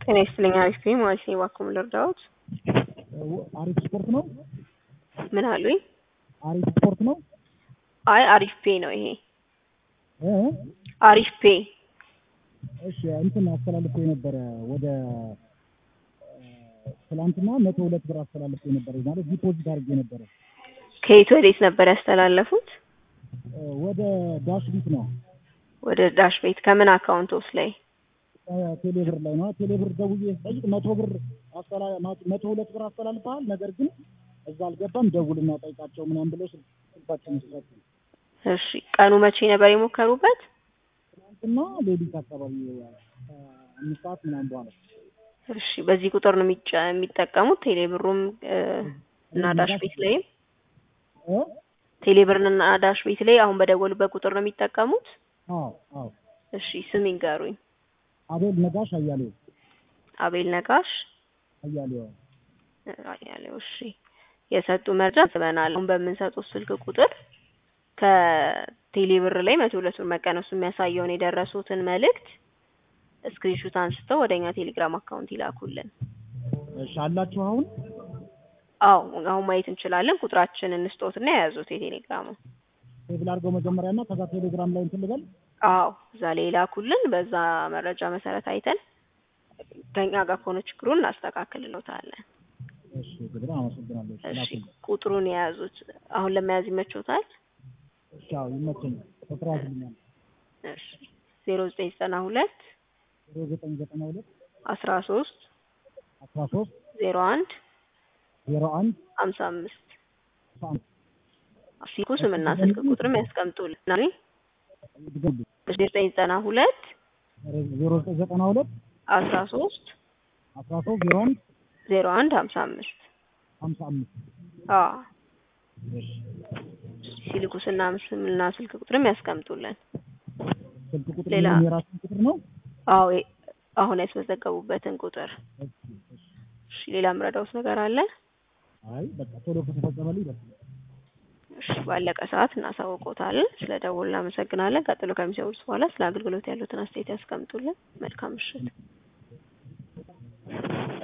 ጤና ይስጥልኝ። አሪፍ ነኝ ማለት ነው። እባክዎ ምን ልርዳዎት? አሪፍ ስፖርት ነው። ምን አሉኝ? አሪፍ ስፖርት ነው። አይ አሪፍ ፔ ነው ይሄ። እ አሪፍ ፔ እሺ እንትን አስተላልፎ የነበረ ወደ ትላንትና መቶ ሁለት ብር አስተላልፎ የነበረ ማለት ዲፖዚት አድርጌ ነበረ ከየት ወዴት ነበር ያስተላለፉት? ወደ ዳሽ ቢት ነው ወደ ዳሽ ቤት ከምን አካውንቶስ ላይ? ቴሌብር ላይ ነው። ቴሌብር ደውዬ ስጠይቅ መቶ ብር አስተላ መቶ ሁለት ብር አስተላልፈሃል፣ ነገር ግን እዛ አልገባም፣ ደውልና ጠይቃቸው ምናምን ብለው ስልካቸውን ሰጡ። እሺ ቀኑ መቼ ነበር የሞከሩበት? ትናንትና ሌሊት አካባቢ አምስት ሰዓት ምናምን በኋላ እሺ በዚህ ቁጥር ነው የሚጫ የሚጠቀሙት ቴሌብሩም እ እና ዳሽ ቤት ላይም እ ቴሌብርን እና ዳሽ ቤት ላይ አሁን በደወሉበት ቁጥር ነው የሚጠቀሙት? አዎ አዎ እሺ ስም ይንገሩኝ። አቤል ነጋሽ አያሌው አቤል ነጋሽ አያሌው አያሌው። እሺ የሰጡ መረጃ ስበናል። አሁን በምንሰጡት ስልክ ቁጥር ከቴሌብር ላይ መቶ ሁለት ብር መቀነሱ የሚያሳየውን የደረሱትን መልእክት ስክሪንሹት አንስተው ወደ እኛ ቴሌግራም አካውንት ይላኩልን። እሺ አላችሁ አሁን አዎ አሁን ማየት እንችላለን። ቁጥራችንን እንስጦትና የያዙት የቴሌግራሙ ቴብል አድርገው መጀመሪያና ከዛ ቴሌግራም ላይ እንትን ልበል አዎ እዛ ላይ ይላኩልን። በዛ መረጃ መሰረት አይተን ከኛ ጋር ከሆነ ችግሩን እናስተካክልሎታለን። እሺ ግብር አመሰግናለሁ። እሺ ላኩልኝ። ቁጥሩን የያዙት አሁን ለመያዝ ይመቾታል? እሺ አዎ ይመቸኛል። ቁጥር ያዝልኛል እሺ ዜሮ ዘጠኝ ዘጠና ሁለት ዜሮ ዘጠኝ ዘጠና ሁለት አስራ ሶስት አስራ ሶስት ዜሮ አንድ ዜሮ አንድ ሀምሳ አምስት አስራ አንድ ሲኩ ስምና ስልክ ቁጥርም ያስቀምጡልን። ናኒ ድገምልኝ። ዘጠኝ ዘጠና ሁለት ዜሮ ዘጠኝ ዘጠና ሁለት አስራ ሶስት አስራ ሶስት ዜሮ አንድ ዜሮ አንድ ሀምሳ አምስት ሀምሳ አምስት አዎ እሺ ሲልኩ ስና ስምና ስልክ ቁጥርም ያስቀምጡልን። ስልክ ቁጥር ሌላ? ምንም የራሱን ቁጥር ነው። አዎ የ- አሁን ያስመዘገቡበትን ቁጥር። እሺ እሺ እሺ ሌላ ምረዳውት ነገር አለ? አይ በቃ ቶሎ ከተፈጸመልኝ በቃ እሺ ባለቀ ሰዓት እናሳውቆታለን። ስለ ደውል እናመሰግናለን። ቀጥሎ ከሚሰውሉት በኋላ ስለ አገልግሎት ያሉትን አስተያየት ያስቀምጡልን። መልካም ምሽት።